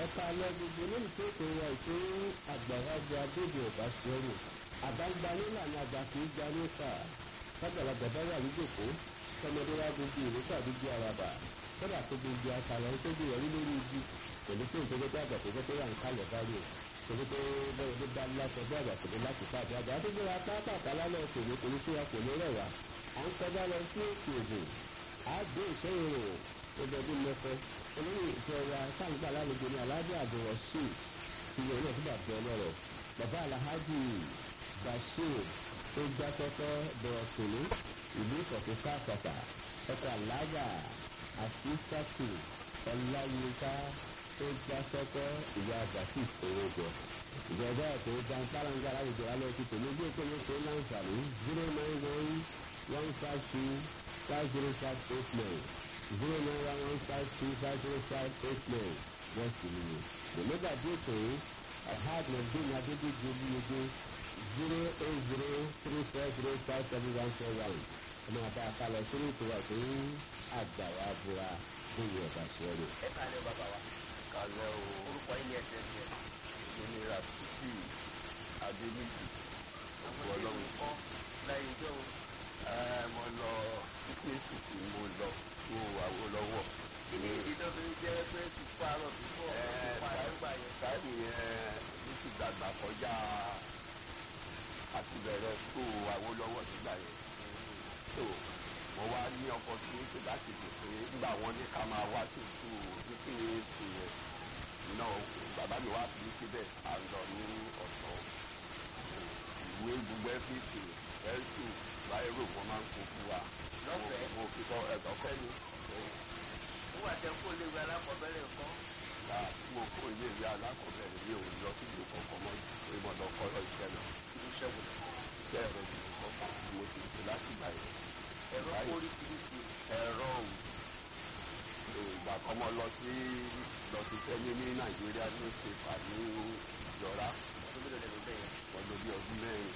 ẹ̀ka alẹ́ gbogbo lórí tó kò wá ètò àgbàlagbà abéjì ọ̀bá sẹ́rù àbágbá nílànà àgbà kì í gba nípa sábàlagbà bá wà níjòkó tọmọdé wá gbogbo ìlú tàbí di araba kódà tó gbogbo àtàlà ń tóbi ẹ̀rí lórí igi pẹ̀lú pé ìjọba tó àgbà tó gbẹ́tẹ́ wà ń kalẹ̀ báyìí o torí pé bẹ́ẹ̀ ló bá lásọ bí àgbà tó dé láti pàdé àgbà àdúgbò wa pápákọ̀ lálẹ́ òkèèrè kò ní síra kò ní rẹwà à ń kọjá lọ sí òkè ògùn àgbé ìṣẹ́yìn rò ọdọọdún mẹ́fẹ́ olóyè ìfẹ́ wa sáǹgbà lálejò ní aládé àbúrò sí ìyẹn náà fúnbà bẹ ọlọ́rọ̀ bàbá alhaji bashir tó gbá kọ́kọ́ bọ̀rọ̀ tòlú ìlú ìkọ̀tún káàkọ́tà ọkọ̀ alága àfíìsàtì ọláyínká tó gbá kọ́kọ́ ìyá àgbàsí ìfowójọ ìjọba ètò jàǹfàràǹgà láwùjọ alẹ́ ti tòlú bí èkó yóò tó láǹfààní zero nine one one five two five zero five eight nine zero nine one one five two five zero five eight nine wọ́n sì ní i. Ìmọ̀gbà tí ètò yìí alhaj nàìjíríà adédèjì olúyege zero eight zero three four zero five seven one four one. Ọmọ àbá àkàlọ̀ sórí ètò wa tó ń àgbàwá búra tó yẹ ọ̀bà sọ́ọ̀rọ̀. ẹ kàlẹ́ bàbá wa kàlẹ́ o orúkọ ilé ẹsẹ̀ ń jẹ èmi rafiki adéníjì àwọn Wọ́n tí lọ́wọ́. ó kọ́ láyé ìjọ o ẹ mo lọ kíkẹ́sì tí mo lọ wo àwo lọ́wọ́ kí ni ìdí tó fi jẹ́ pé tùpọ̀ àrọ̀ tùpọ̀ ẹ tùpọ̀ àrọ̀gbà yẹn táìmù yẹn ní ti dàgbà kọjá àti bẹ̀rẹ̀ tó àwo lọ́wọ́ nígbà yẹn tó mo wá ní ọkọ̀ tí ó ṣe láti lè pé nígbà wọn ní ká máa wá sí ìlú kíkẹ́sì yẹn náà bàbá mi wá fi síbẹ̀ à ń lọ ní ọ̀sán ìwé gbogbo ẹ́fíìsì ẹ̀sù báyìí wọn máa ń kó fún wa. Lọ́fẹ̀ẹ́? mo fi kọ́ ẹ̀kọ́ fẹ́ ni. nígbà tẹ kó lè wẹ alákọ̀ọ́bẹ̀rẹ̀ kọ́ ìgbà tí mo kó ilé ìwé alákọ̀ọ́bẹ̀rẹ̀ mi ò lọ sí ìlú kankan mọ́ ìmọ̀ lọ kọ́ lọ iṣẹ́ lọ. ìlú ṣẹ́gun iṣẹ́ rẹ̀ ni mo kọ́ fún mi mo ti ṣe láti gbà yẹn. ẹ̀rọ Báyìí. oríṣiríṣi ẹ̀rọ òun ìgbà kan mo lọ sí lọ sí sẹ́ni ní nàìjíríà ní ìṣèpà ní ìjọra ọdún mélòó lẹ́nu bẹ́ẹ̀ yẹn ọdún bíi ọdún mẹ́rin.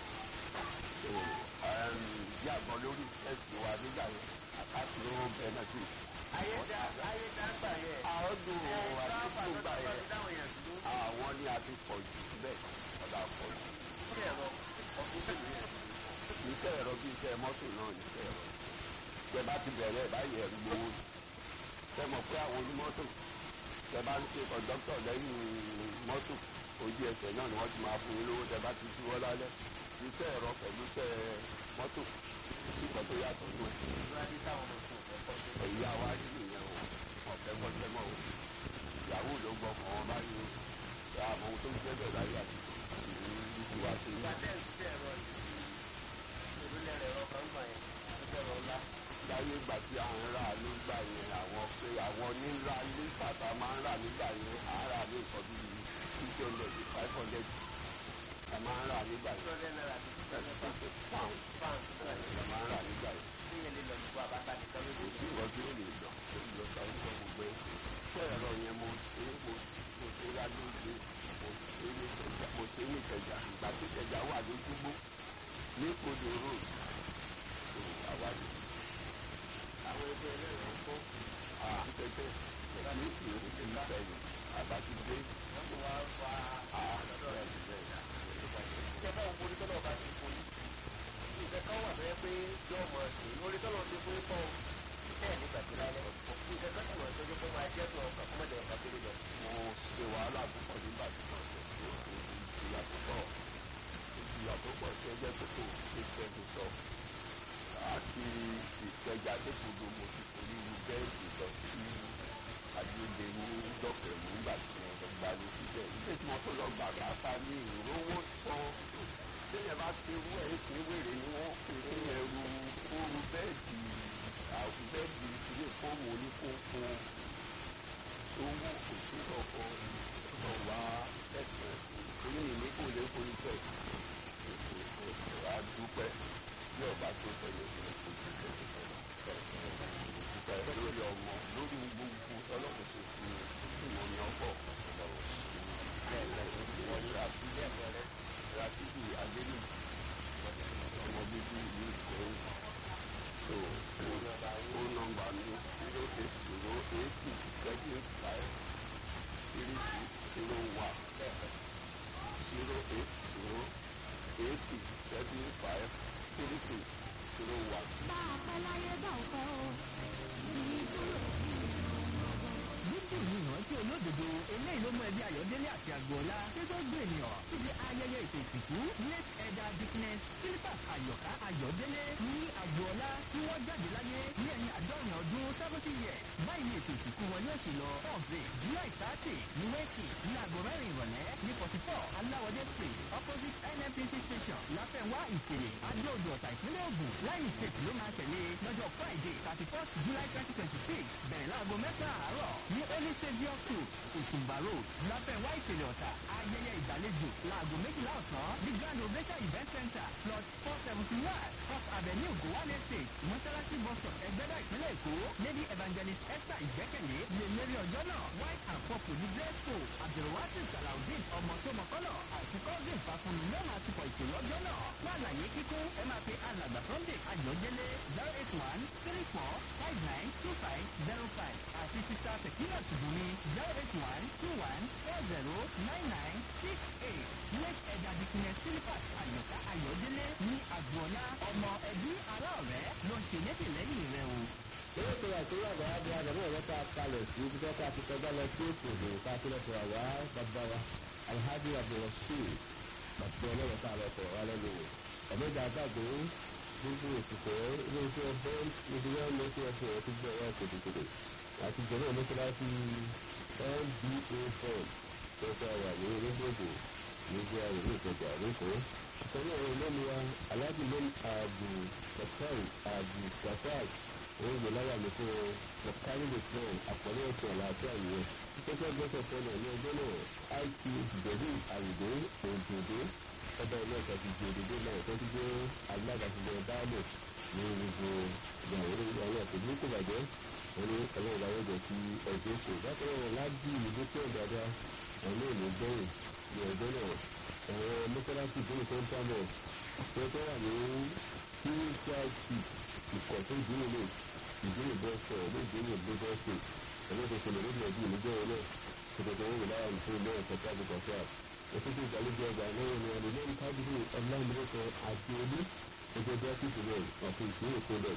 So, um, bí àgbọn lórí ẹ̀sìn wa nígbà yẹn àkáàtì ló bẹ́nẹ́tì. ayé dá ayé dá gbà yẹn àwọn dùn ẹ àdúgbò sábà gbà tó yẹn tọ́ dáwọn yẹn dúró àwọn ní a ti pọ̀ jù bẹ́ẹ̀ ọ̀dà pọ̀ jù. sí ẹ̀rọ ọdún mélòó yẹn iṣẹ́ ẹ̀rọ bí iṣẹ́ mọ́tò náà ní iṣẹ́ ẹ̀rọ. tẹ bá ti bẹ̀rẹ̀ báyìí ẹ̀rù gbowó tẹ mọ̀ pé àwọn onímọ́tò tẹ bá ń ṣe kọ̀ńdọ́tọ̀ lẹ́yìn mọ́tò ojú ẹsẹ̀ náà ni wọ́n ti máa fún yín lówó tẹ bá ti ṣíwọ́ lálẹ́ iṣẹ́ ẹ̀rọ pẹ̀lú iṣẹ́ mọ́tò ìkọ̀ tó yàtọ̀ nù ẹ̀. ìlú adé táwọn ọmọ tó ẹ̀kọ́ tó èyí àwa rí nìyẹn o ọ̀fẹ́ kọ́tẹ́mọ́ o ìyàwó ló gbọ́ kàn wọ́n báyìí o ṣe àmọ́ ohun tó ń jẹ́ bẹ́ẹ̀ láyé àti ìlú ti wá sí ìgbà tẹ̀ ń sí ẹ̀rọ yìí ìlú lẹ́rẹ̀ ẹ̀rọ kan gbà yẹn ẹ̀rọ ńlá láyé ìgbà tí à ń rà nígbà yẹn àwọn pé àwọn nílá ilé bàtà máa ń rà nígbà yẹn à ń rà ní nǹkan bíi six hundred five hundred a máa ń rà nígbà two yẹn hundred naira àti two hundred pounds pound pounds a máa ń rà nígbà yẹn tí yẹn lè lọ nípa bàtà nìkan lójú kò sí ìwọ́n tí ó lè lọ tó lọ sáré sọ gbogbo ẹ̀ fún ẹ̀rọ yẹn mo ṣe é mo mo ṣe é lálóde mo ṣe é ní ìkẹjà mo ṣe é ní ìkẹjà ìgbà tí ìkẹjà wà lójúgbó ní kodò road tó àwa ni àwọn ẹgbẹ́ ẹlẹ́rọ ń kọ́ àtẹ̀tẹ̀ ní ìṣòro ti ń sẹ́yìn àbátúndé wọ́n ti wá fa àlọ́dọ̀ rẹ̀ ìjọba òun orí tọ́lọ̀ bá ti fún yín ìfẹ́ kan wà bẹ́ẹ̀ pé yóò mọ̀ sí orí tọ́lọ̀ ti fún yín kọ́ bẹ́ẹ̀ ní gbàgbé lálẹ́ ìfẹ́ kan sì wọ̀ tó yẹ kó máa jẹ́ tó ọkàn kọ́mọdé ọkà péré lọ. mo ṣe wàhálà púpọ̀ nígbà tí wọ́n ṣe ṣe ìjìyà púpọ̀ ìjìyà púpọ̀ ṣe jẹ́ pé kò ṣe fẹ́ tó sọ àti ìkẹjà tó kodo mo ti forí ru bẹ́ẹ̀dì lọ sí adúlé ní dọ́kẹ̀rù nígbà tí wọ́n lọ gbà ní síbẹ̀ ilé tí wọ́n tó lọ gbà káfá ní ìrówó sọ téèyàn bá ti rú ẹ̀ ṣe wèrè ni wọ́n pè é ẹrù ooru bẹ́ẹ̀dì àwọn bẹ́ẹ̀dì ilé fóònù oníkókó owó òsì ọkọ ọkọ wa ẹsẹ oníyìnbí kò lè forí tẹ adúpẹ́ bí ọba tó tẹlẹ ìlú kò tó tẹlẹ tẹlẹ lórí ọmọ lórí gbogbo ọlọ́run ṣe fún mi ìmọ̀ ní ọkọ̀ wọ́n ní àfihàn rẹ̀ ràtìbì adéní ọmọ bíbí ìlú ìkórè so ó nọ́mbà mi zero eight zero eight six seven five three ẹbí ayọ̀délé àti àgbọ̀ọ́lá tí tó gbé ènìyàn síbi ayẹyẹ ètò ìsìnkú late ẹ̀dà dickness philippus ayọ̀ká ayọ̀délé ní àgbọ̀ọ́lá tí wọ́n jáde láyé ní ẹ̀yìn àádọ́rin ọdún seventy years báyìí ni ètò ìsìnkú wọn yóò ṣe lọ thursday july thirty ní wẹ́ẹ̀kì ní aago mẹ́rin ìrọ̀lẹ́ ní forty four aláwọ̀dé street opposite nnpc station láfẹ̀wá ìkèrè adóodò ọ̀tà ìpínlẹ̀ ògùn láyìn state ló máa tẹ̀lé lọ́jọ́ friday thirty first july twenty twenty six bẹ̀rẹ̀ láago mẹ́sàn-án àárọ̀ ní holy saviour school òṣùmbà road láfẹ̀wá ìkèrè ọ̀tà ayẹyẹ ìgbàlejò láago méjìlá ọ̀sán ní grand ovation event center plot four seventy one off avenue gowan estate mọ́ṣáláṣí bus stop ẹgbẹ́dá ìpínlẹ̀ èkó lady evangelist esther ìgbẹ́kẹ̀lé lè lérí ọjọ́ náà white and purple ní dress code abdulwasi salaudeen ọmọ tó mọ̀kọ́nà àti cousin fàfúnni ló máa tukọ̀ ètò lọ́jọ́ náà fún àlàyé kíkún ẹ máa pe alàgbà sunday ayọ̀délé zero eight one three four five nine two five zero five àti sista sekina tùbùnmi zero eight one two one four zero nine nine six eight late ẹ̀dà dìkìnẹ̀ sílífàs àyọ̀ká ayọ̀délé ní àgbọ̀ọ́lá ọmọ ẹbí ará ọ̀rẹ́ ló ń ṣe lédè lẹ́yìn rẹ o. eré tó wà tó yàgbọ́ adé adàmú ọ̀rọ̀ tá a kalẹ̀ sí ibi tó ká ti kọjá lọ sí ètò ìdòwò ká tó lọ sọ̀rọ̀ wá bàbá wa alhaji abdulrasheed bàbá ọlọ́wọ́ tá a lọ sọ̀rọ̀ wá lẹ́nu wò ọ̀mẹ́jà àgbàgbé gbogbo òṣìṣẹ́ iléeṣẹ́ bẹ́ẹ̀ níbi wọn ló fi ẹsẹ̀ ẹ̀ tó gbọ́ ẹ̀ kòtòkòtò àti jẹ̀rọ mọ́ṣáláṣí nba fund tó fẹ́ wà ní orílẹ̀-èdè níbi àwọn ìlú ìkọjà lẹ́kọ̀ọ́ ìkànnì àwọn olómi wa alhaji lẹ́nu ààbò kọ̀ọ̀kan ààbò kọ̀ọ̀kan òun gbé láyà mi fún ọ ọ̀kárí lè fún ọ àpọ̀lẹ́ ọ̀sẹ̀ àlàáfíà nìyẹn títọ́jú ọgbẹ́sẹ̀ fọ́nà ní ọjọ́ náà it ìbẹ̀rù àwùjọ òǹdòdó ọba ilé ẹ̀ka ti di òdòdó náà tó ti jẹ́ alágbàtúndẹ̀ báàlù ní gbogbo ìyàwó orí àwọn ọ̀sẹ̀ bí kò bàjẹ́ wọn ní ọlọ́run ìdáwọ́ jẹ́ kí ọjọ́ kò bákan náà lábí ìlú tó ń dáadáa wọn ní ìlú gbẹ̀yìn ní ọjọ́ náà àwọn mọ́sálásí ìdúró tó ń pamọ́ tó tó wà ní qcit ìkọ̀ tó ìdúró lè ìdúró bọ́ sọ ọ̀rọ̀ ìdúró bọ́ bọ́ sọ ọ̀rọ̀ tó ṣẹlẹ̀ lórí ẹbí ìlújọ́ ọ̀rọ̀ ṣètò owó lára ní fún ilé ẹ̀kọ́ tábù kọ̀ọ̀fà òfin tó ìgbàlejò ọgbà náà ni ọ̀rọ̀ lẹ́nu tábìlì ọ̀làmúlẹ́kọ̀ àti olú ẹgbẹ́ dọ́kítì rẹ̀ àti ìpínlẹ̀ ìpínlẹ̀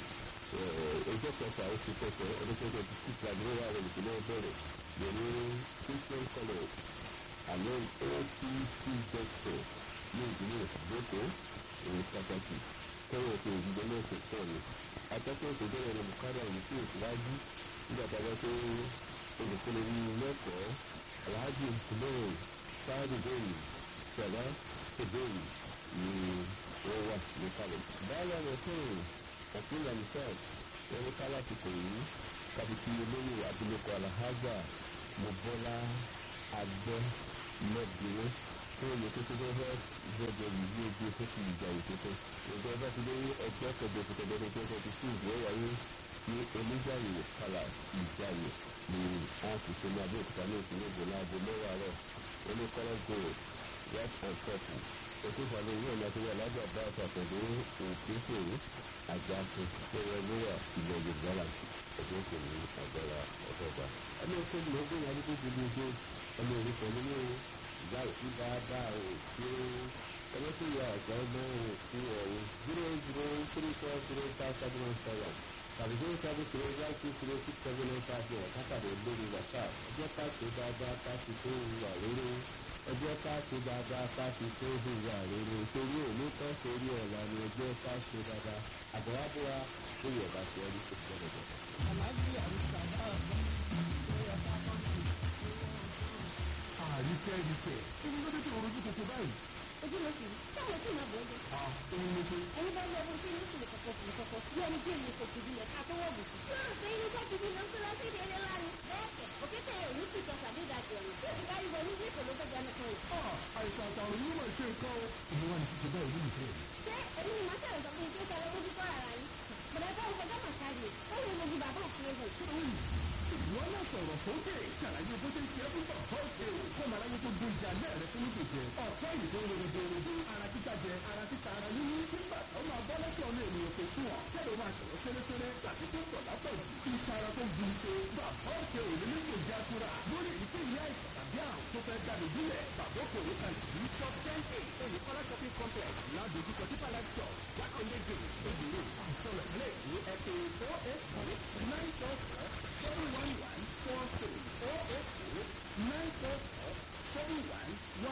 ẹjọ́ kẹfà oṣù kẹfà ọdún tó kẹfà tí ìgbàlejò wà rẹ̀ ìpínlẹ̀ bẹ̀rẹ̀ yẹ̀rù christian college àlọ́ otc doctor ní ìpínlẹ̀ ìgbókò pàtàkì kọ́wọ́ tó ìdílé náà kò pọ̀ ni akẹ́kọ̀ọ́ tó bẹ̀rẹ̀ rẹ̀ bùkárà yìí sí ìtìwájú nígbà tá a bá tó olùkọ́ni ní lẹ́kọ̀ọ́ aláàjì ìpínlẹ̀ sáàdì bẹ́ẹ̀ni sọ̀rọ̀ ìbéèrè ni wọ́n wà ní kalẹ̀. báyọ̀ rẹ̀ fún ọ̀pìnlẹ̀ nìṣẹ́ wọn ní kálá ti kò yìí kàbìtì olóyè abilékọ alahajà mọ̀bọ́lá àgbẹ̀ lọ́bìnrin fún oyè tó tó fẹ́ gbọ́dọ̀ yìí ojú tó ti ìjà ìtótó. ìjọba ti lé ẹgbẹ́ kẹjọ tó tẹ̀lé tó tẹ̀lé sí ìwé wáyé ní oníjàyè kálá ìjàyè ní àtúnṣe ní abẹ́òkúta ní ìpínlẹ̀ èdè láago mẹ́wàá rẹ̀ oníkọ́lá gold white and purple ètò ìfàlẹ́ ìwé ọ̀nà àti alájà bá àtàkùnlé òkèèrè àjàkùn tẹ̀wé níwà ilẹ̀ yorùbá láti ẹgbẹ́ òkèèrè àgbàrá ọ̀dọ́gba. ẹni tó ń lọ gbóyè adúgbò gbogbo ojú ẹni òní pẹ̀lú ní ìyá òsì dáadáa ò tí ó ẹni tó yọ àgbà ọmọ òkú ọ̀hún zero zero three four zero five seven one seven tàbí zero seven zero one two zero six seven nine five one kápàdé lórí whatsapp ẹjẹ́ ká ṣe dáadáa ká ṣe tó wà lórí ẹjẹ́ ká ṣe dáadáa ká ṣe tó wà lórí torí òní kan sórí ọ̀la ni ẹjẹ́ ká ṣe dáadáa àbọ̀wábọ̀wá lórí ọ̀gá ṣe ẹni tó ṣe lọ́dọ̀. àlàáfíà àrùsà náà ṣe ọ̀tá kọ́ńtì. àríkẹ́ ríkẹ́ kí ni lóde tó rojú kòkó báyìí. ojú ló sì rí táwọn tí màá bọ̀ ọ́ jẹ. èmi ló ṣe. ẹni bá lọ bó ṣe ní ìṣòro kọ̀kọ̀ fún kọ̀kọ̀ bí ẹni bí èmi ṣètì bí ẹ̀ka tó wọ̀ bùkún. yóò pé iléeṣẹ́ gidi ló ń tó lọ sí ìdílé lánàá. bẹ́ẹ̀ kẹ̀ òkété òní ti tọ́ sàdédà jẹ̀rù. yóò ti kárí wọlé ní ìkòló tó jẹun kan yìí. àìsàn àtàwọn yìí mà ṣe nǹkan o. èmi wà ní títí báyìí nínú ìfẹ́ mi. ṣé èmi ni màá ṣàlẹ̀ sọ fún yín pé kẹlẹ́ lójú kọ́ ara yín. bọ̀dọ̀ ká ọkọ̀ gọ́mà kárí ó lè mojú bàbá òfin egbò. ìwọ náà sọ̀rọ̀ sókè ṣàlàyé bó ṣe ń ṣe é fún bàbá òkè o kó màá láyé tó gbóúnjẹ alẹ́ rẹ fún nígbè jẹ ọ̀pẹ́ yìí tó ń rere dèrèdè ara títa jẹ ara títa ara yíyí nígbà tó máa bọ́ lọ́sọ̀ ọ̀nà ènìyàn tó sún ọ̀ kẹ́lẹ́ máa ṣọ̀rọ̀ sẹ́lẹ́sẹ́lẹ́ tàbí tó pọ̀ lápọ̀jù iṣẹ́ ara tó gbin ṣe bàbá òkè ò ní nígbò jẹ́ àtúrà lórí èyíkéyìí àìsàn tàbí àrùn tó fẹ́ dàbí bílẹ̀ bàbá òkè òní kan sí shop ten a olùkọ́lá shopping complex ládojúkọ tí palace church jákòndé gate ebèrè àìsọ̀rọ̀ ilé ìwé ẹ̀kẹ́ four eight four nine four four seven one one four three four eight four nine four four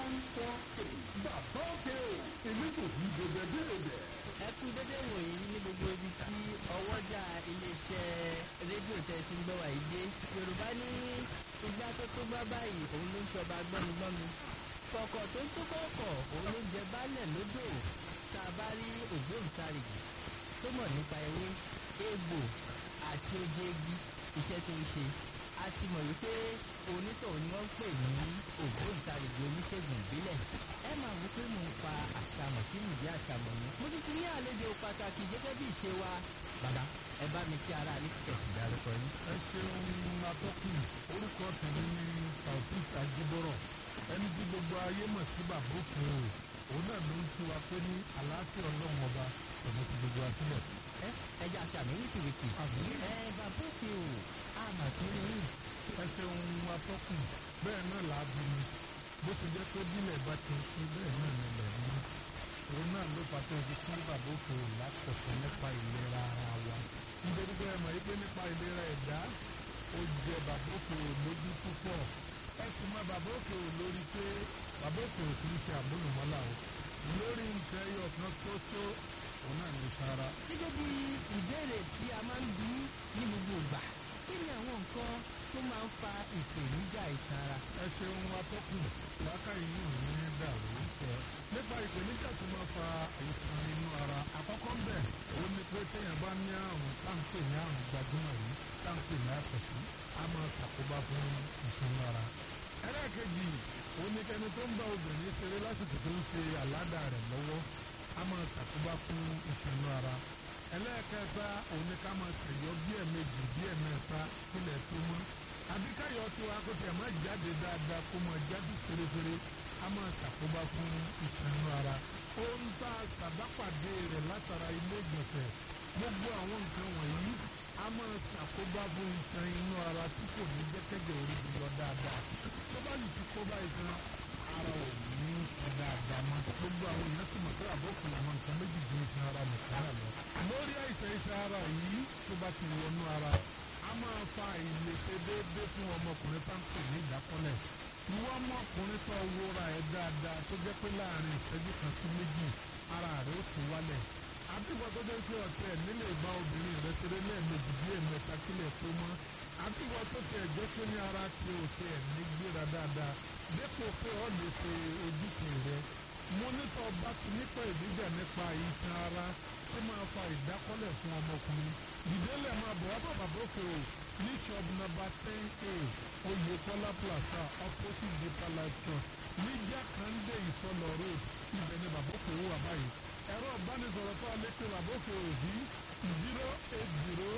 one four eight bàbá òkè o èmi kò fi bèbè bèbè. ẹ kú dédé wòyí ní gbogbo ibi tí ọwọ́jà iléeṣẹ́ rédíò tẹ́ ti ń gbọ́ wà yìí dé yorùbá ní igbá tó tó gbá báyìí òun ló ń ṣọba gbọ́migbọ́mi kọ̀kọ̀ tó ń tó kọ̀ọ̀kọ̀ òun ló ń jẹ baálẹ̀ lódò tá a bá rí ògbóǹtarìgì tó mọ̀ nípa ewé egbò àti oje igi iṣẹ́ tó ń ṣe a ti mọ̀ wípé onítọ̀hún ni wọ́n ń pè ní ògbóǹtarìgì oníṣègùn ìbílẹ̀ ẹ máa wí pé mò ń pa àṣàmọ̀ kí nìdí àṣàmọ̀ ni mo ti ti ní àlejò pàtàkì gẹ́gẹ́ bí ìṣe wa bàbá ẹ bá mi kí ara ní kẹ̀sì dárúkọ yín. ẹ ṣeun atọ́kùn orúkọ tèmi ní taofik ajibọrọ ẹni tí gbogbo ayé mọ̀ sí bàbá òkè o òun náà ló ń kí wa pé ní àlàáfíà ọlọ́run ọba ọ̀nà ti gbogbo wa sílẹ̀. ẹ ẹja àṣàmì wìtìwìtì. Àmín. ẹ bàbá òkè o àmà tó rí yín. ẹ ṣeun atọ́kùn bẹ́ẹ̀ náà là á bí mi bó ti jẹ́ pé bílẹ̀ bá ti ń ṣú bẹ́ẹ̀ náà nílẹ̀ ní òun náà ló fà tó fi kí bàbá òkè o látọ̀tọ̀ nípa ìlera ara wa nítorí pé ẹ mọ̀ yí pé nípa ìlera ẹ̀dá ó jẹ bàbá òkè o lójú púpọ̀ ẹ sì mọ bàbá òkè o lórí pé bàbá òkè o kì í ṣe àmúlùmọ́là o lórí nǹkan ẹyọ kan tó tó òun náà ní sára gẹ́gẹ́ bí ìbéèrè tí a máa ń bí ní gbogbo ìgbà kí ni àwọn nǹkan tó máa ń fa ìpèníjà ìtàn ara. ẹ ṣeun atọ́kùn lákàyè yìí ò ní dàrú sọ nípa ìpèníjà tó máa fa àìsàn inú ara àkọ́kọ́ ń bẹ̀ òun ni pé téèyàn bá ní àrùn táǹpẹ̀ ní àrùn gbajúmọ̀ yìí táǹpẹ̀ ní àfẹ̀sí a máa ṣàkóbá fún ìṣúná ara ẹlẹ́ẹ̀kejì òun ni kẹni tó ń bá obìnrin ṣeré lásìkò tó ń ṣe àládà rẹ̀ lọ́wọ́ a máa ṣàkóbá fún ìṣúná ara ẹlẹ́ẹ̀kẹta òun ni ká máa ṣèyọ bí ẹ̀mejì bí ẹ̀mẹ́ta kílẹ̀ tó mọ́ àbí káyọ̀ tí wàá kó tiẹ̀ máa jáde dáadáa kó máa jáde fèrèfèrè a máa ṣàkóbá fún ìṣúná ara ohun tá a ṣàbápàdé rẹ̀ látara ilé ìgbọ̀nsẹ̀ gbogbo àwọn nǹkan wọ̀nyí a máa ṣàkóbá fún iṣan inú ara tí kò ní jẹ́kẹ́jẹ́ orí mi lọ dáadáa tó bá yìí ti kó báyìí tán ara ò ní ṣe dáadáa mọ́ gbogbo àwọn èèyàn sì mọ̀ pé àbọ̀kùn àwọn nǹkan méjì ju iṣan ara nìkan náà lọ. lórí àìsàn iṣan ara yìí tó bá ti wọnú ara a máa fa ìlèṣe déédéé fún ọmọkùnrin tá ń pè ní ìdákọ́lẹ̀ ìwọ ọmọkùnrin tó wúra ẹ̀ dáadáa tó jẹ́ pé láàrin ìṣẹ́jú kan sí méjì ara rẹ̀ ó ti wálẹ̀ àbíwọ̀ tó jẹ́ pé ọ̀tẹ̀ nílé ìbá obìnrin rẹ̀ ṣeré lẹ́ẹ̀mejì bí ẹ̀mẹ́ta kílẹ̀ tó mọ́ àbíwọ̀ tó tẹ̀ jẹ́ pé ní ara ti ò tẹ̀ ní gbéra dáadáa dépò pé ọ́ lè ṣe ojúṣe rẹ̀ mo nítọ́ bá ti nípa ìdíjà nípa iṣan ara tó máa fa ìdákọ́lẹ̀ fún ọmọkùnrin ìdílé máa bọ̀ wá bàbá bókè o ní shop number ten a oyèkọ́lá plaza opposite deeper life church ní jákàndé ìsọlọ road ibẹ̀ ni bàbá òkè wà báyìí ẹ̀rọ ìbánisọ̀rọ̀ tó alẹ́ pé bàbá òkè ò sí zero eight zero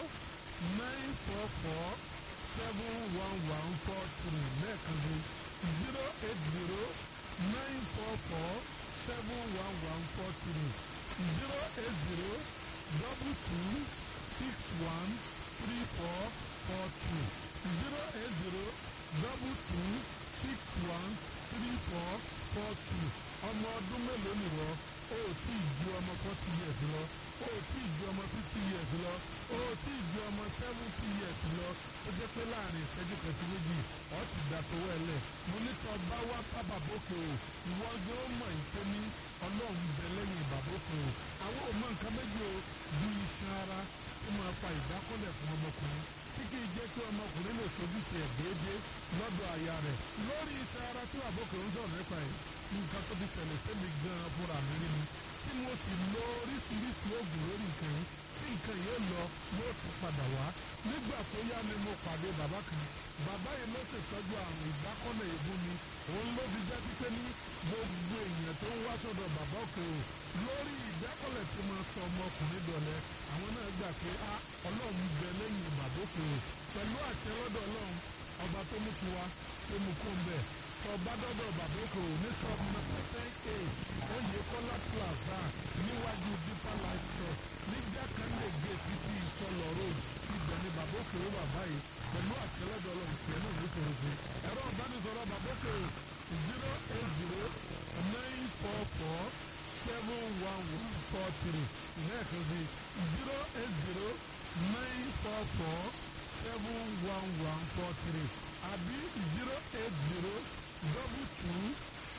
nine four four seven one one four three lẹ́ẹ̀kan sí zero eight zero nine four four seven one one four three zero eight zero double two six one three four four two zero eight zero double two six one three four four two ọmọ ọdún mélòó nìwọ o ò tí ì ju ọmọ forty years lọ o ò tí ì ju ọmọ fifty years lọ o ò tí ì ju ọmọ seventy years lọ ó jẹ́ pé láàrin ìṣẹ́jú kan sí méjì ọ̀ ti dà tó wẹ̀lẹ̀ mo ní tọ́ bá wá bá bàbókè o ìwọ gbé ó mọ̀ ìpè ní ọlọ́run bẹ lẹ́yìn bàbókè o àwọn ò mọ nǹkan méjì o ju iṣan ara tó máa fa ìdákọ́lẹ̀ fún ọmọkùnrin tí kì í jẹ́ kí ọmọkùnrin lè sojúṣe ẹ̀ déédéé lọ́dọ̀ aya rẹ̀ lórí iṣan ara tí àbókè ń sọ̀rọ̀ nípa ẹ̀ nǹkan tó ti ṣẹlẹ̀ sẹ́mi gan-an fúnra mi rí mi tí mo sì lo oríṣiríṣi oògùn lórí nǹkan yìí tí nǹkan yóò lọ yóò tún padà wá nígbà tó yá ni mo pàdé bàbá kan bàbá yìí ló ṣètọ́jú àrùn ìdákọ́lẹ̀ èébú mi òun ló fi jẹ́ pípé ní gbogbo èèyàn tó ń wá sọ́dọ̀ bàbá òkè o lórí ìdákọ́lẹ̀ tí mo sọ ọmọkùnrin dọ̀lẹ́ àwọn náà gbà pé a ọlọ́run bẹ lẹ́yìn bàbá òkè o pẹ̀lú àṣẹ lọ́dọ̀ ọlọ́run ọba tó mú tiwa tó mú kó ń bẹ̀ ọba dọ́dọ̀ bàbá òkè o ní sọ́ọ̀bù nọ́mbà ten a oyèkọ́lá plaza níwájú deeper life church níjà kan lè gé títí ìsọlọ road ibẹ̀ ni bàbá òkè o wà báyìí pẹ̀lú àṣẹ lọ́dọ̀ ọlọ́run tiẹ̀ náà ní sọ̀rọ̀ sí ẹ̀rọ ìbánisọ̀rọ̀ bàbá òkè o zero eight zero nine four four seven one one four three lẹ́ẹ̀kan sí zero eight zero nine four four seven one one four three àbí zero eight zero double two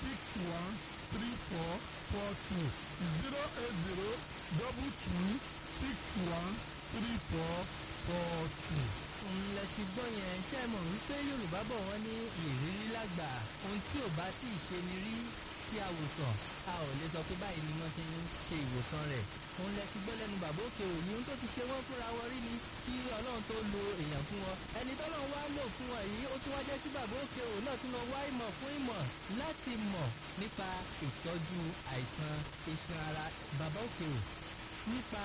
six one three four four two zero eight zero double two six one three four four two. òun lẹ ti gbọ́ yẹn ṣé ẹ mọ̀ wípé yorùbá bọ̀ wọ́n ní ìrírí lágbà ohun tí ò bá tí ì ṣe ni rí kí a wò sàn a ò lè sọ pé báyìí ni wọ́n ṣe ń ṣe ìwòsàn rẹ̀ òun lẹ ti gbọ́ lẹ́nu bàbá òkè òní ohun tó ti ṣe wọ́n fúnra wọn rí ni kí ọlọ́run tó lo èèyàn fún wọn ẹni tọ́lọ́run wá lò fún wọn yìí ó tún wá jẹ́ kí bàbá òkè òní náà tún lọ wá ìmọ̀ fún ìmọ̀ láti mọ̀ nípa ìtọ́jú àìsàn iṣan ara bàbá òkè òní nípa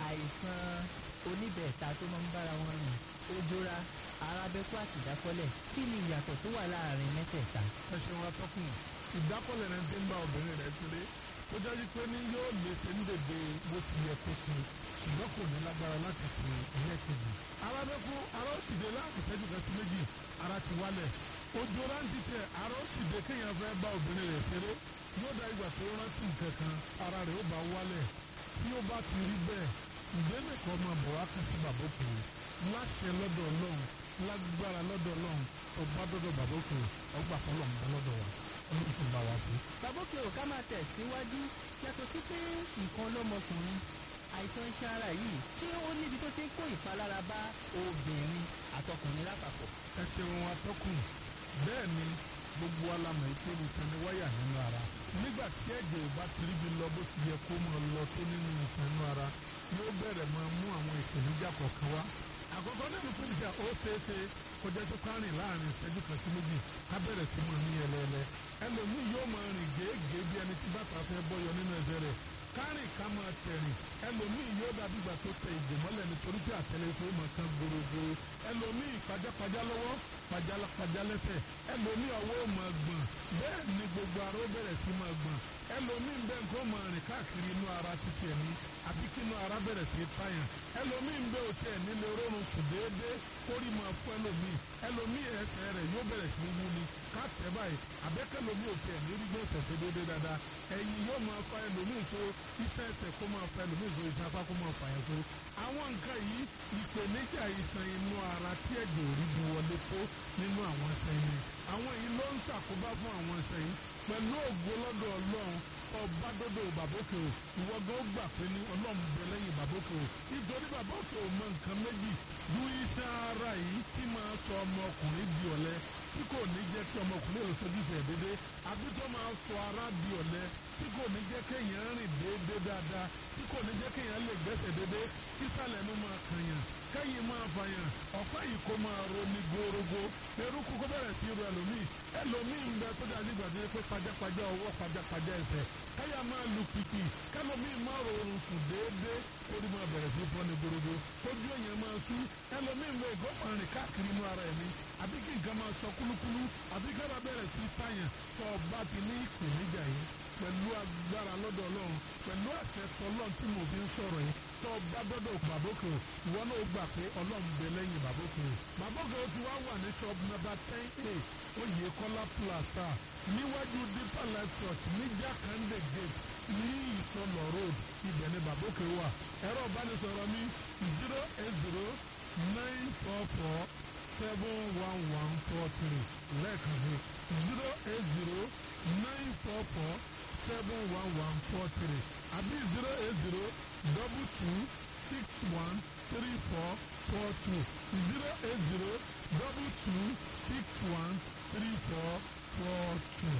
àìsàn oníbẹ̀ẹ̀ta tó máa ń bára wọn rìn ojora arábẹ́kú àti ìdákọ́lẹ̀ kí ni ìyàtọ̀ tó wà láàrin mẹ́tẹ̀ẹ̀ta. ẹ ṣeun atọ́kùn ìdákọ̀lẹ̀ rẹ̀ ti ń bá obìnrin rẹ̀ ṣeré tó dájú pé ní yóò lè ṣe ń dèdè bó ti yẹ kó ṣe ṣùgbọ́n kò ní lágbára láti ṣe ilé kejì. arábẹ́kú ara ó sì dé láàbù ìṣẹ́jú kan sí méjì ara ti wálẹ̀ ojú rántí tẹ ara ó sì dé kéèyàn fẹ́ bá obìnrin rẹ̀ ṣeré yóò dá ìgbà tó rántí nǹkan kan ara rẹ̀ ó bá wálẹ̀ tí ó bá ti rí bẹ́ẹ̀ ìgbélé kan máa bọ̀ wá kàn sí bàbá òkè láṣẹ lọ́dọ̀ ọlọ́run lágbára lọ́dọ̀ ọlọ́run ọba dọ́dọ̀ bàbá òkè ọgbà fọlọ́run bá lọ́dọ̀ wa ọlọ́run tó bá wa sí. bàbá òkè ò ká máa tẹ̀ síwájú yàtọ̀ sí pé nǹkan lọ́mọkùnrin àìsàn iṣan ara yìí ṣé ó níbi tó ti ń kó ìpalára bá obìnrin àtọkùnrin lápapọ̀. ẹ ṣeun atọ́kùn bẹ́ẹ̀ ni gbogbo alamọ̀ ètò nìkan ni wáyà nínú ara nígbà tí ẹ̀jẹ̀ ò bá ti ríbi lọ bó ti yẹ kó máa lọ tó nínú nǹkan inú ara yóò bẹ̀rẹ̀ máa mú àwọn ìpèníjà kọ̀ọ̀kan wá àkọ́kọ́ nínú ìpèníjà ó ṣeéṣe kọjá tó ká rìn láàrin ìṣẹ́jú kan sí méjì ká bẹ̀rẹ̀ sí máa ní ẹlẹ́ẹ̀lẹ́ ẹlòmíì yóò máa rìn gèégèé bí ẹni tí bàtà fẹ́ bọ́yọ nínú ẹsẹ̀ rẹ̀ kárìn ká máa tẹ̀rìn ẹlòmíì yóò dàbí ìgbà tó tẹ ìgò mọ́lẹ̀ nítorí pé àtẹlẹsẹ̀ ó máa kán gbòrògbòrò ẹlòmíì pajápajá lọ́wọ́ pajápajá lẹ́sẹ̀ ẹlòmíì ọwọ́ ó máa gbọ̀n bẹ́ẹ̀ ni gbogbo ara ó bẹ̀rẹ̀ sí máa gbọ̀n ẹlòmíì bẹ́ẹ̀ nǹkan máa rìn káàkiri inú ara títí ẹ̀mí àbí kí inú ara bẹ̀rẹ̀ sí tàyàn ẹlòmíì bẹ́ẹ̀ ò tiẹ̀ nílé rọrùn sùn déédéé kórì máa fún ẹlòmíì ẹlòmíì ẹsẹ̀ rẹ̀ yóò bẹ̀rẹ̀ sí wú ni ká tẹ̀ báyìí àbẹ́kẹ́lòmíì ò tiẹ̀ ní rí gbèsè tó déédéé dáadáa ẹ̀yìn yóò máa fa ẹlòmíì tó iṣẹ́ ẹsẹ̀ kó máa fa ẹlòmíì tó iṣẹ́ apá kó máa fà yẹn tó àwọn nǹkan yìí ìpèníjà ìṣàn inú ara tí ẹ̀jẹ̀ ò rí bu wọlé tó nínú àwọn ẹsẹ̀ yìí àwọn yìí ló ń ṣàkóbá fún àwọn ẹsẹ̀ yìí pẹ̀lú ògo lọ́dọ̀ ọlọ́run ọba dọ́dọ̀ bàbókè o ìwọ gan ó gbà pé ní ọlọ́run bẹ lẹ́yìn bàbókè o nítorí bàbókè o mọ nǹkan méjì ju iṣan ara yìí tí máa sọ ọmọkùnrin di ọ̀lẹ tí kò ní jẹ́ kí ọmọkùnrin lè sojú ìfẹ́ dédé àbí tó máa sọ ara di ọ̀lẹ tí kò ní jẹ́ kéèyàn rìn déédé dáadáa tí kò ní jẹ́ kéèyàn lè gbẹ́sẹ̀ déédé kí sàlẹ̀ nu máa kànyàn kẹ́yìn máa fàyàn ọ̀pá yìí kó máa ro ní gorogo eruku kó bẹ̀rẹ̀ sí ru ẹlòmíì ẹlòmíì ń bẹ tó dájú gbàdúrà pé pajápajá ọwọ́ pajápajá ẹsẹ̀ káyà máa lu pìpì kẹlòmíì máa rọrùn sùn déédéé orí máa bẹ̀rẹ̀ sí fọ́ ní gorogo ojú èèyàn máa sú ẹlòmíì ń bẹ ìgò máa rìn káàkiri inú ara ẹ̀mí àbí kí nǹkan máa sọ kúlúkúlú àbí kára bẹ̀rẹ̀ sí fàyàn tó o bá ti ní ìpèníjà yìí pẹ̀lú agbára lọ́dọ̀ ọlọ́run pẹ̀lú àṣẹ tọlọ́run tí mo fi ń sọ̀rọ̀ yìí tó bá dọ́dọ̀ bàbókè o ìwọ náà gbà pé ọlọ́run bẹ lẹ́yìn bàbókè o bàbókè o ti wá wà ní shop number ten a oyè kọ́lá plaza níwájú deeper life church ní jákàndé gate ní ìsọlọ road ibẹ̀ ni bàbókè wà ẹ̀rọ ìbánisọ̀rọ̀ mi zero eight zero nine four four seven one one four three lẹ́ẹ̀kan sí zero eight zero nine four four seven one one four three àbí zero eight zero double two six one three four four two zero eight zero double two six one three four four two.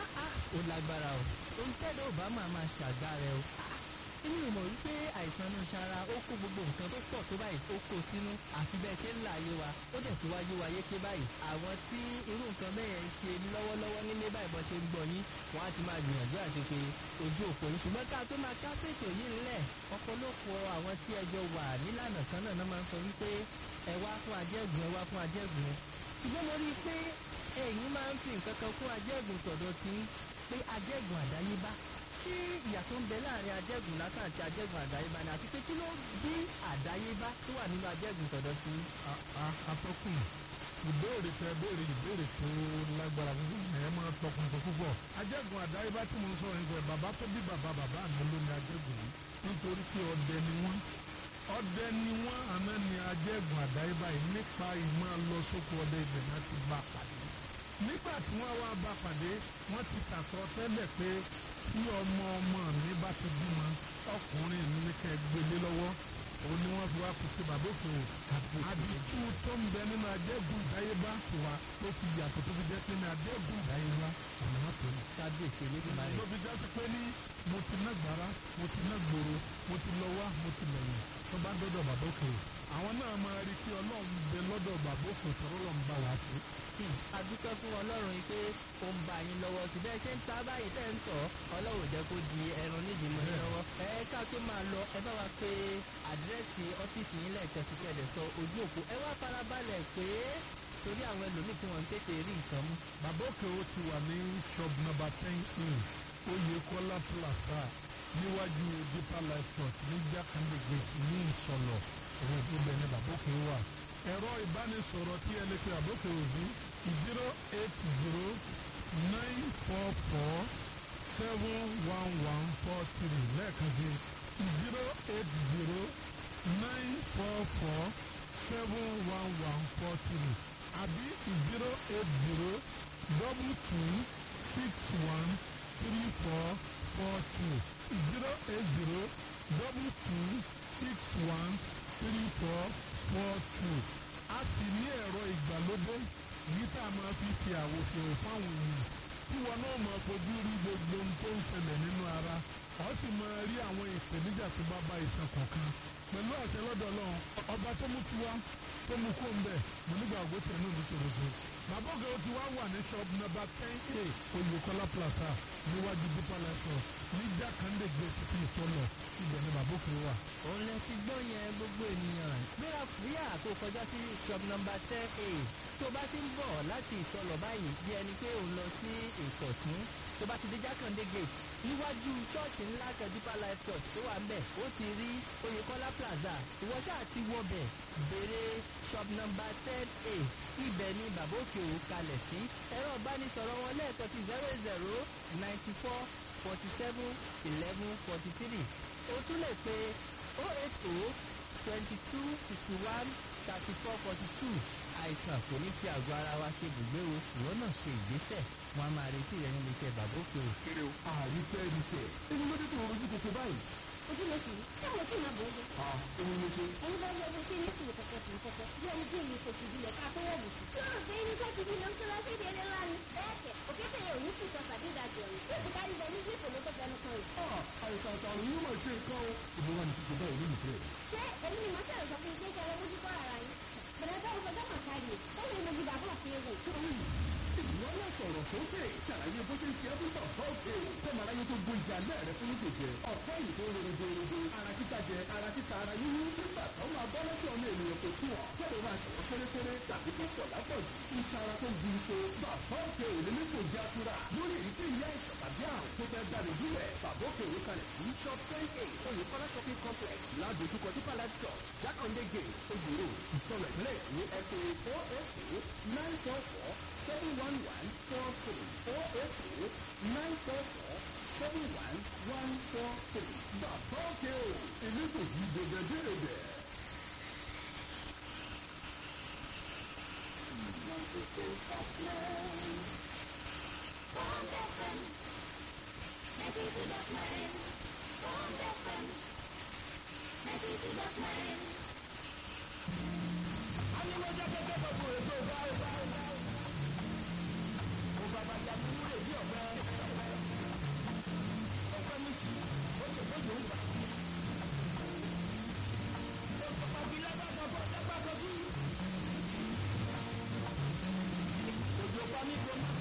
ó lágbára o ohun tẹ́lẹ̀ ò bá máa máa ṣàgbára o inú ìmọ̀ wípé àìsàn inú ṣara ó kó gbogbo nǹkan tó pọ̀ tó báyìí ó kó sínú àfi bẹ́ẹ̀ ṣe ń là ayé wa ó dẹ̀ ti wáyé wa yéké báyìí àwọn tí irú nǹkan bẹ́ẹ̀ ń ṣe lọ́wọ́lọ́wọ́ nílé báyìí bọ́ ṣe ń gbọ́ yín wọ́n á ti máa gbìyànjú àti pé ojú òpó yín ṣùgbọ́n ká tó máa ká ṣètò yìí ńlẹ̀ ọ̀pọ̀lọpọ̀ àwọn tí ẹjọ́ wà nílànà kan náà náà máa ń sọ wípé ẹ wá fún ajẹ́gùn ẹ wá fún ajẹ́gùn ṣùgbọ́n mo rí i pé ẹ̀yin máa ń fi nǹkan kan fún ajẹ́gùn tọ̀dọ̀ tí pé ajẹ́gùn àdáyébá ṣé ìyàtọ̀ ń bẹ láàrin ajẹ́gùn lásán àti ajẹ́gùn àdáyébá ni àti pé kí ló bí àdáyébá tó wà nínú ajẹ́gùn tọ̀dọ̀ tí. atọ́kùn ìbéèrè tẹ béèrè ìbéèrè tó lágbára púpọ̀ ẹ máa tọkùnkùn púpọ̀ ajẹ́gùn àdáyébá tí mo ń sọ̀rọ̀ nípa ẹ̀ bàbá tó bí bàbá bàbá mi ló ní ajẹ́gùn yìí nítorí pé ọdẹ ni wọ́n ọdẹ ni wọ́n àná ni ajẹ́gùn àdáyébá yìí nípa ìmọ̀ lọ sóko ọdẹ ibẹ̀ náà ti bá a pàdé nígbà tí wọ́n wá bá pàdé wọ́n ti sàkọsẹ́lẹ̀ pé tí ọmọ ọmọ mi bá ti bímọ ọkùnrin mi ní kẹ́ gbélé lọ́wọ́ òun ni wọ́n fi wá kó sí bàbá òkè o àdìtú tó ń bẹ nínú adẹ́gùn ìdáyébá wa tó fi yàtọ̀ tó fi jẹ́ pé ní adẹ́gùn ìdáyébá ọ̀nà wọn tó ní. kábíyèsí elédùnmáyé. ló fi jẹ́ sí pé ní mo ti ná gbàrà mo ti ná gbòòrò mo ti lọ wá mo ti lẹ̀yìn tó bá dọ́dọ̀ bàbá òkè o àwọn náà máa rí i pé ọlọ́run bẹ lọ́dọ̀ bàbá òkè tọ́rọ́ lọ́n bá wa ṣe. a dúpẹ́ fún ọlọ́run yìí pé ó ń bá yín lọ́wọ́ sí bẹ́ẹ̀ ṣe ń ta báyìí tẹ́ ń tọ̀ ọlọ́run jẹ́ kó di ẹran nídìí mọ́ yín lọ́wọ́. ẹ ká tó máa lọ ẹ bá wa pé àdírẹ́sì ọ́fíìsì yín lẹ́ẹ̀kan sí kẹ́ẹ̀dẹ̀ sọ ojú òpó ẹ wá farabalẹ̀ pé torí àwọn ẹlòmíì tí wọ́n ń tètè rí nǹkan mú. bàbá òkè o ti wà ní shop number ten a oyekola plaza níwájú deeper life church ní jákàndé gate ní ìsọlọ road ibẹ̀ ní bàbá òkè wà. ẹ̀rọ ìbánisọ̀rọ̀ tí ẹ lè pe bàbá òkè òbí zero eight zero nine four four seven one one four three lẹ́ẹ̀kan sí zero eight zero nine four four seven one one four three àbí zero eight zero double two six one three four four two zero eight zero double two six one three four four two a sì ní ẹ̀rọ ìgbàlódé yìí tá a máa fi ṣe àwòṣe fáwọn èèyàn tí wọn náà máa fojú rí gbogbo ohun tó ń ṣẹlẹ̀ nínú ara ọ sì máa rí àwọn ìpèníjà tó bá bá iṣan kọ̀ọ̀kan pẹ̀lú àṣẹ lọ́dọ̀ ọlọ́run ọba tó mú tiwa tó mú kó ń bẹ̀ mo nígbà àgọ́tẹ̀ náà ní tòròtò bàbá òkè ó ti wá wà ní shop number ten a oyèkọ́lá plaza níwájú deeper life ní jákàndé gate tí ìsọlọ ibẹ̀ ni bàbá òkè wà. òun lẹ ti gbọ́ yẹn gbogbo ènìyàn gbéra fúyà kó kọjá sí shop number ten a tó bá ti ń bọ̀ láti ìsọlọ̀ báyìí bí ẹni pé òun lọ sí ìkọ̀tún tó bá ti dé jákàndé gate níwájú ṣọ́ọ̀ṣì ńlá kan deeper life church tó wà ńbẹ̀ ó ti rí oyèkọ́lá plaza ìwọ ṣáà ti wọbẹ̀ béèrè shop number ten a ibẹ̀ ni bàbá òkè ò kalẹ̀ sí ẹ̀rọ ìbánisọ̀rọ̀ wọn lẹ́ẹ̀kan ti zero zero ninety four forty seven eleven forty three o tún lè pe oh eight oh twenty two sixty one thirty four forty two àìsàn kò ní fi àgọ́ ara wa ṣe bùgbé o ìwọ náà ṣe ìgbésẹ̀ wọn a máa retí rẹ nílé iṣẹ́ bàbá òkè o. kéré o. àrífẹ́ rífẹ́ ẹni ló dé tó rojú kòkó báyìí. ojú ló sì rí tí àwọn tí màá bọ̀ ọ́ à òun ló ṣe. ẹni bá yọ ọdún sí ní kìlọ̀ kọ̀kọ̀ sí kọ̀kọ̀ bí ẹni tí èmi ṣètì ìbílẹ̀ ká tó wọ̀ bùkún. yóò gbé irinṣẹ́ ti bí lọ́n tó lọ sí ìdílé ńlá ni. bẹ́ẹ̀ kẹ̀ òkété yẹn ò ní kí ìtọ́sà dé ìdajì ọ̀run yóò ti kárí bẹ ní bí ìfòló tó fẹnu kan rẹ̀. à àìsàn àtàrùn yóò máa ṣe nǹkan o. ìmúra ni ṣíṣe báyìí nínú ìfẹ́. ṣé èmi ni màá ṣàlẹ̀ sọ fún ilé iṣẹ́ lọ́wọ́ kọ́ ara yín. bẹ̀rẹ̀ bá wọn fọjọ́ kàn kárí o ó lè mojú bàbá òkè ewu. ìwọ náà sọ̀rọ̀ sókè ṣàlàyé bó ṣe ń ṣe é fún bàbá òkè o. kọ́mọ aráyé tó gbó ìjà náà rẹ fún ìgbèjẹ. ọ̀pọ̀ yìí tó rere dèrèdè. ara títa jẹ ara títa ara yíyí. nígbà tó máa bọ́ lọ́sọ̀ ọmọ ènìyàn kò sùn ọ́. kẹ́lẹ́ máa ṣẹ̀wọ́ fẹ́rẹ́fẹ́rẹ́ tàbí tó pọ̀ lápọ̀jù. iṣan ara tó gbin so. bàbá òkè ò lè ní kò jẹ́ àtúrà. lórí èyíkéyìí àìsàn tàbí àrùn tó fẹ́ dá lójú rẹ̀. bàbá òkè òwe kalẹ̀ sí shop ten a oyèkọ́lá shopping complex ládojúkọ deeper life church jákàndé gate ojúro ìsọ̀rọ̀ ìpínlẹ̀ èkó ẹ pé four eight eight nine four four seven one one four three four eight eight nine four four seven one one four three. bàbá òkè o èmi kò fi dèbèdèbè. òjò pa mí kò má